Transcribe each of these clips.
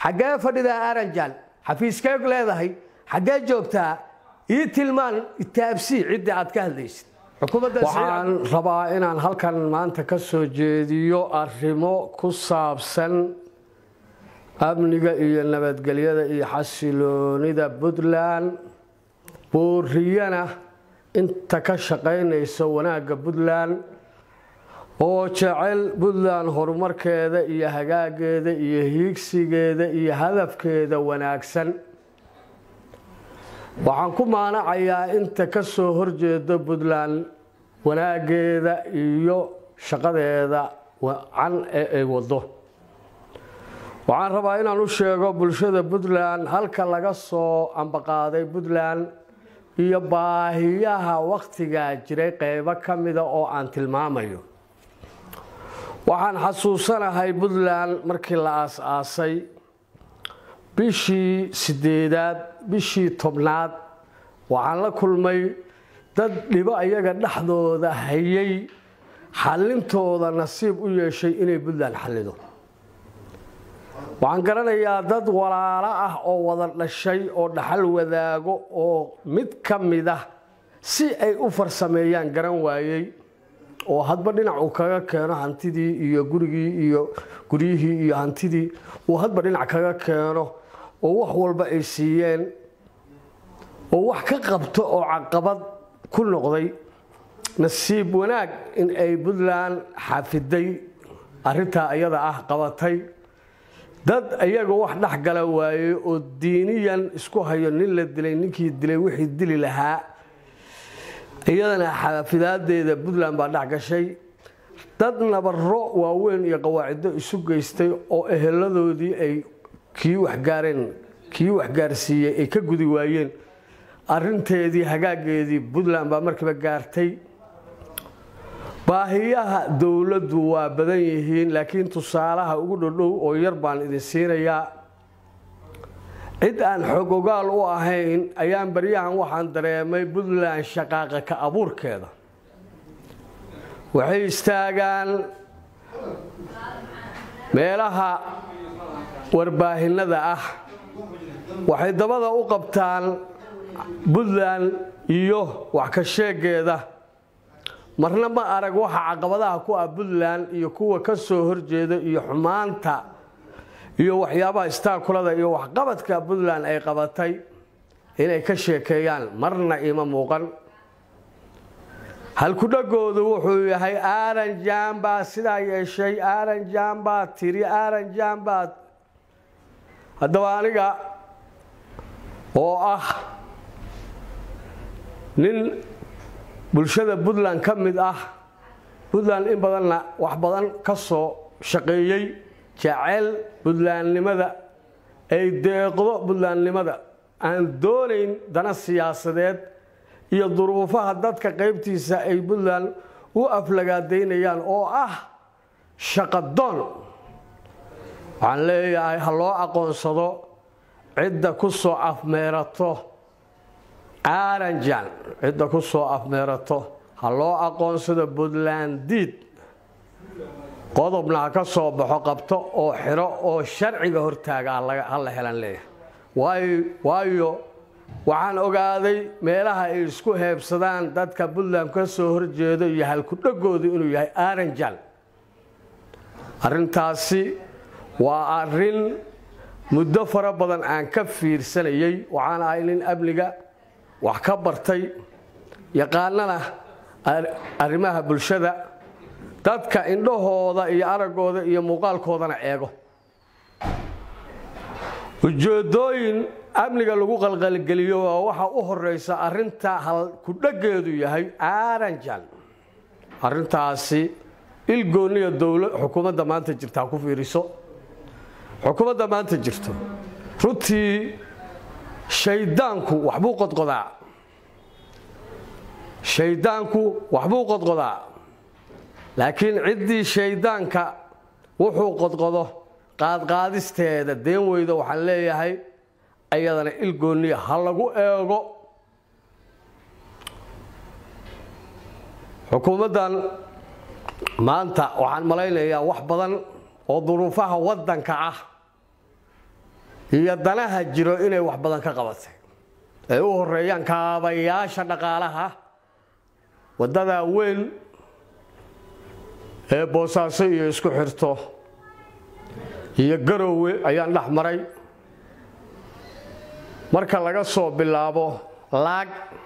xaggee fadhidaa aranjal xafiiskee leedahay xaggee joogtaa ii tilmaan taabsii ciddii aad ka hadlaysid waxaan rabaa inaan halkan maanta ka soo jeediyo arrimo ku saabsan amniga iyo nabadgelyada iyo xasiloonida puntland booriyana inta ka shaqaynaysa wanaagga puntland oo jecel puntland horumarkeeda iyo hagaageeda iyo hiigsigeeda iyo hadafkeeda wanaagsan waxaan ku maanacayaa inta ka soo horjeeda puntland wanaaggeeda iyo shaqadeeda wacan ee ay wado waxaan rabaa inaan u sheego bulshada puntland halka laga soo ambaqaaday puntland iyo baahiyaha wakhtigaa jiray qeybo ka mida oo aan tilmaamayo waxaan xasuusanahay puntland markii la aas-aasay bishii sideedaad bishii tobnaad waxaan la kulmay dad dhibo ayaga dhexdooda hayay xallintooda nasiib u yeeshay inay puntland xallido waxaan garanayaa dad walaalo ah oo wada dhashay oo dhaxal wadaago oo mid ka mid ah si ay u farsameeyaan garan waayey oo hadba dhinac uu kaga keeno hantidii iyo gurigii iyo guryihii iyo hantidii uu hadba dhinac kaga keeno oo wax walba ay siiyeen oo wax ka qabto oo caqabad ku noqday nasiib wanaag in ay puntland xafiday arintaa iyada ah qabatay dad iyaga wax dhex gala waayey oo diiniyan isku hayo nin la dilay ninkii dilay wixii dili lahaa iyadana xaafidaadeeda puntland baa dhex gashay dad nabaro waaweyn iyo qawaacido isu geystay oo eheladoodii ay kii waxgaareen kii waxgaarsiiyey ay ka gudi waayeen arinteedii hagaageedii puntland baa markiiba gaartay baahiyaha dowladdu waa badan yihiin laakiin tusaalaha ugu dhodhow oo yar baan idin siinayaa cid aan xogogaal u ahayn ayaan baryahan waxaan dareemay puntland shaqaaqa ka abuurkeeda waxay istaagaan meelaha warbaahinada ah waxay dabada u qabtaan puntland iyo wax ka sheegeeda marna ma arag waxa caqabadaha ku ah puntland iyo kuwa ka soo horjeeda iyo xumaanta iyo waxyaabaha istaakulada iyo waxqabadka puntland ay qabatay inay ka sheekeeyaan marna ima muuqan halkudhagoodu wuxuu yahay aranjan baa sidaa yeeshay aranjan baa tiri aranjan baa haddaba aniga oo ah nin bulshada puntland ka mid ah puntland in badanna wax badan ka soo shaqeeyey jecel puntlandnimada ay deeqdo puntlandnimada aan doonayn dana siyaasadeed iyo duruufaha dadka qaybtiisa ay puntland u aflagaadaynayaan oo ah shaqadoon waxaan leeyahay ha loo aqoonsado cidda ku soo afmeerato aranjan cidda ku soo afmeerato ha loo aqoonsado puntland diid qodobna ha ka soo baxo qabto oo xiro oo sharciga hortaaga ha la helan leeyahay waayo waxaan ogaaday meelaha ay isku heebsadaan dadka puntland ka soo horjeedo iyo halkudhagoodu inuu yahay aranjan arrintaasi waa arrin muddo fara badan aan ka fiirsanayay waxaan ahay nin amniga wax ka bartay yaqaanana arrimaha bulshada dadka indhahooda iyo araggooda iyo muuqaalkoodana eego ujeedooyin amniga lagu qalqalgeliyo waa waxa u horeysa arinta halkudhageedu yahay aranjan arintaasi ilgooniya dowla xukuumadda maanta jirta ha ku fiiriso xukuumadda maanta jirto runtii shaydaanku waxbuu qodqodaa shaydaanku waxbuu qodqodaa laakiin ciddii shaydaanka wuxuu qodqodo qaadqaadisteeda deen weyda waxaan leeyahay ayadana ilgooniya ha lagu eego xukuumaddan maanta waxaan malaynayaa wax badan oo duruufaha waddanka ah iyo danaha jiro inay wax badan ka qabatay ay u horeeyaan kaabayaasha dhaqaalaha waddadaa weyn ee boosaaso iyo isku xirto iyo garowe ayaan dhex maray marka laga soo bilaabo laag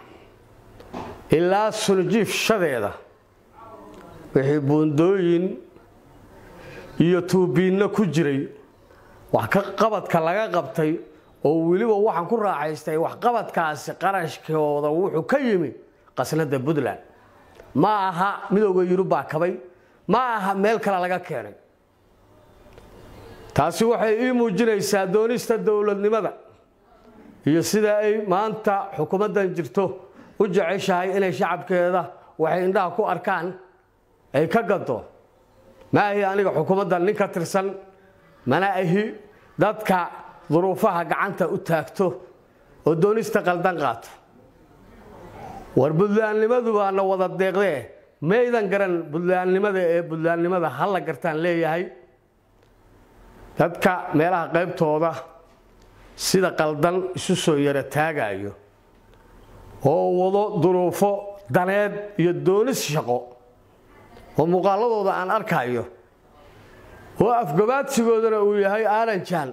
ilaa suljiif shadeeda wixii buundooyin iyo tuubiinno ku jiray wax ka qabadka laga qabtay oo weliba waxaan ku raacaystay waxqabadkaasi qarashkooda wuxuu ka yimi qasnada puntland ma aha midooda yurub baa kabay ma aha meel kale laga keenay taasi waxay ii muujinaysaa doonista dowladnimada iyo sida ay maanta xukuumaddan jirto u jeceshahay inay shacabkeeda waxay indhaha ku arkaan ay ka gado ma ahi aniga xukuumaddan nin ka tirsan mana ahi dadka duruufaha gacanta u taagto oo doonista qaldan qaato war buntlandnimadu baana wada deeqdee maydan garan buntlandnimada ee buntlandnimada hala gartaan leeyahay dadka meelaha qaybtooda sida qaldan isu soo yara taagayo oo wado duruufo daneed iyo doonis shaqo oo muuqaaladooda aan arkayo oo afgabaadsigoodana uu yahay aaranjaan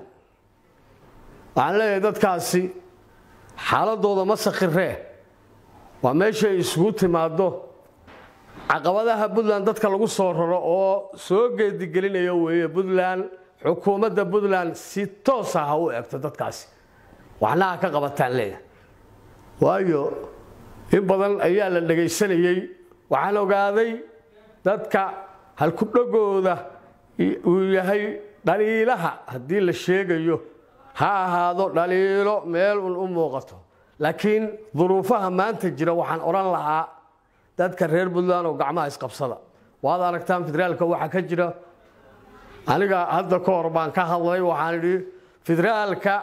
waxaan leeyahay dadkaasi xaaladooda ma sakhiree waa meeshay isugu timaaddo caqabadaha puntland dadka lagu soo raro oo soo geedigelinaya weeye puntland xukuumadda puntland si toosa ha u eegto dadkaasi waxna ha ka qabataan leeyahay waayo in badan ayaa la dhegaysanayey waxaan ogaaday dadka halkudhagooda uu yahay dhaliilaha haddii la sheegayo ha ahaado dhaliilo meel un u muuqato laakiin duruufaha maanta jira waxaan odhan lahaa dadka reer puntland oo gacmaha isqabsada waad aragtaan federaalka waxaa ka jira aniga hadda ka hor baan ka hadlay waxaan idhi federaalka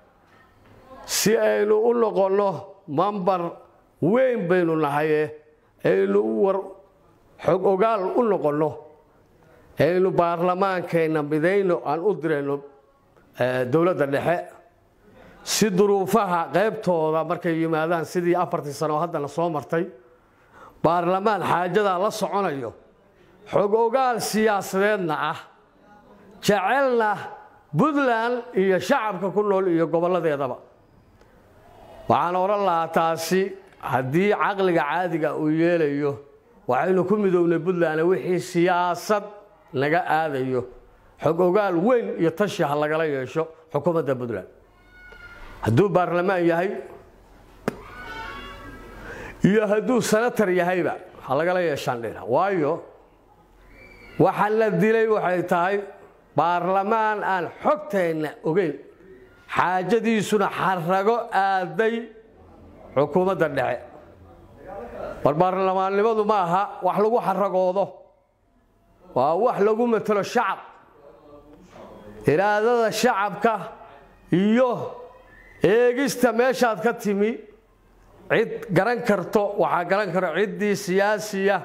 si aynu u noqonno mambar weyn baynu nahaye aynu war xog ogaal u noqonno aynu baarlamaankeenna midayno aan u dirayno dowladda dhexe si duruufaha qaybtooda markay yimaadaan sidii afartii sano oo haddana soo martay baarlamaan xaajadaa la soconayo xog ogaal siyaasadeedna ah jecelna puntland iyo shacabka ku nool iyo gobolladeedaba waxaan odhan lahaa taasi haddii caqliga caadiga uu yeelayo waxaynu ku midownay puntland wixii siyaasad naga aadayo xog ogaal weyn iyo tashi ha lagala yeesho xukuumadda puntland hadduu baarlamaan yahay iyo hadduu senatar yahayba ha lagala yeeshaan dhina waayo waxa la dilay waxay tahay baarlamaan aan xogteenna ogeyn xaajadiisuna xarago aaday xukuumadda dhexe war baarlamaannimadu ma aha wax lagu xaragoodo waa wax lagu matelo shacab iraadada shacabka iyo eegista meeshaad ka timi cid garan karto waxaa garan karo ciddii siyaasiya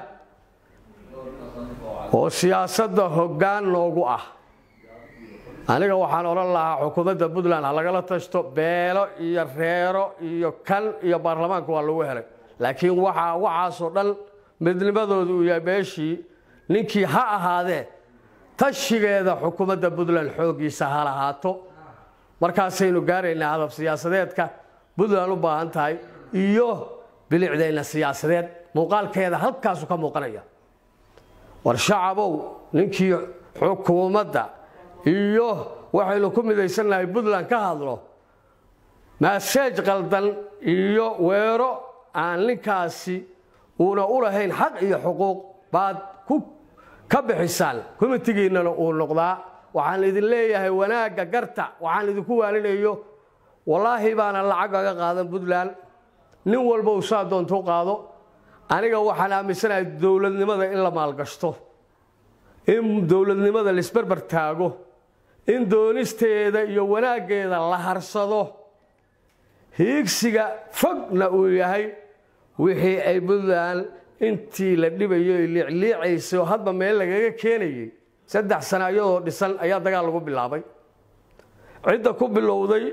oo siyaasadda hoggaan noogu ah aniga waxaan odhan lahaa xukuumadda puntland ha lagala tashto beelo iyo reero iyo kan iyo baarlamaanka waa lagu helay laakiin waxaa waxaasoo dhan midnimadooda uu yahay meeshii ninkii ha ahaadee tashigeeda xukuumadda puntland xooggiisa ha lahaato markaasaynu gaaraynaa hadab siyaasadeedka puntland u baahan tahay iyo bilicdayna siyaasadeed muuqaalkeeda halkaasu ka muuqanaya war shacabow ninkii xukuumadda iyo waxaynu ku midaysannahay puntland ka hadlo maaseej qaldan iyo weero aan ninkaasi uuna u lahayn xaq iyo xuquuq baad ka bixisaan komitigiinnana uu noqdaa waxaan idin leeyahay wanaagga garta waxaan idinku waalinayo wallaahi baana lacag aga qaadan puntland nin walba uu saa doonto u qaado aniga waxaan aaminsanahay dowladnimada in la maalgashto in dowladnimada laisbarbar taago in doonisteeda iyo wanaaggeeda la harsado hiigsiga fogna uu yahay wixii ay puntland intii la dhibayo liicliicaysay oo hadba meel lagaga keenayey saddex sana iyadoo dhisan ayaa dagaal lagu bilaabay cidda ku bilowday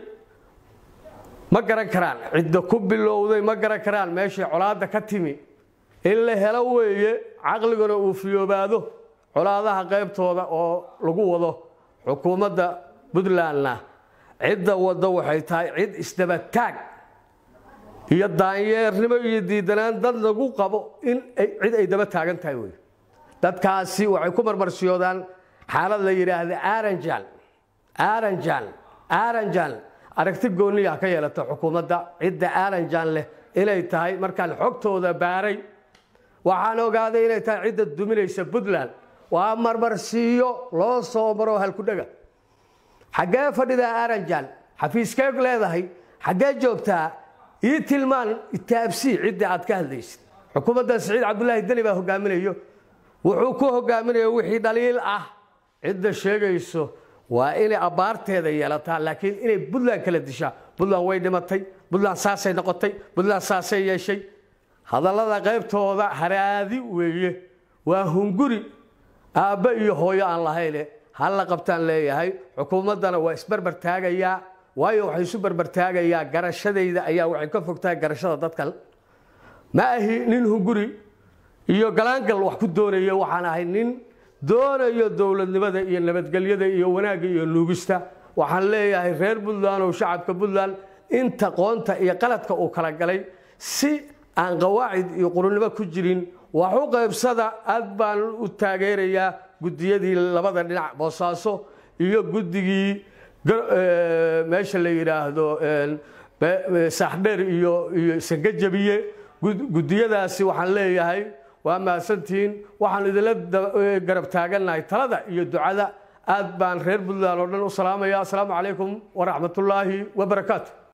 ma garan karaan cidda ku bilowday ma garan karaan meeshii colaadda ka timi in la helo weeye caqliguna uu fiyoobaado colaadaha qaybtooda oo lagu wado xukuumadda puntlandna cidda waddo waxay tahay cid isdabataag iyo daanyeernimo iyo diidanaan dad lagu qabo in cid ay daba taagan tahay wey dadkaasi waxay ku marmarsiyoodaan xaalad la yidhaahda aranjal aranjal aranjal aragti gooniya ka yeelata xukuumadda cidda aranjan leh inay tahay markaan xogtooda baaray waxaan ogaaday inay tahay cidda duminaysa puntland waa marmarsiiyo loo soo maro halkudhega xaggee fadhidaa aranjan xafiiskee leedahay xaggee joogtaa ii tilmaan itaabsii cidda aad ka hadlaysid xukuumadda siciid cabdulaahi deni baa hogaaminayo wuxuu ku hogaaminaya wixii dhaliil ah cidda sheegayso waa inay abbaarteeda yeelataa laakiin inay puntland kala dishaa puntland way dhimatay puntland saasay noqotay puntland saasay yeeshay hadallada qaybtooda haraadi weeye waa hunguri aabbe iyo hooyo aan lahayne halla qabtaan leeyahay xukuumaddana waa isbarbar taagayaa waayo waxay isu barbartaagayaa garashadayda ayaa waxay ka fogtahay garashada dadkan ma ahi nin hunguri iyo galaangal wax ku doonaya waxaan ahay nin doonayo dowladnimada iyo nabadgelyada iyo wanaagga iyo nuugista waxaan leeyahay reer puntland oo shacabka puntland inta qoonta iyo qaladka uu kala galay si aan qawaacid iyo qurunimo ku jirin wax u qaybsada aad baan u taageerayaa guddiyadii labada dhinac boosaaso iyo guddigii meesha la yidhaahdo saaxdheer iyo iyo sangajabiye guddiyadaasi waxaan leeyahay waa mahadsantihiin waxaan idinla garab taagannahay talada iyo ducada aad baan reer puntland oo dhan u salaamaya asalaamu calaykum waraxmatullaahi wabarakaatu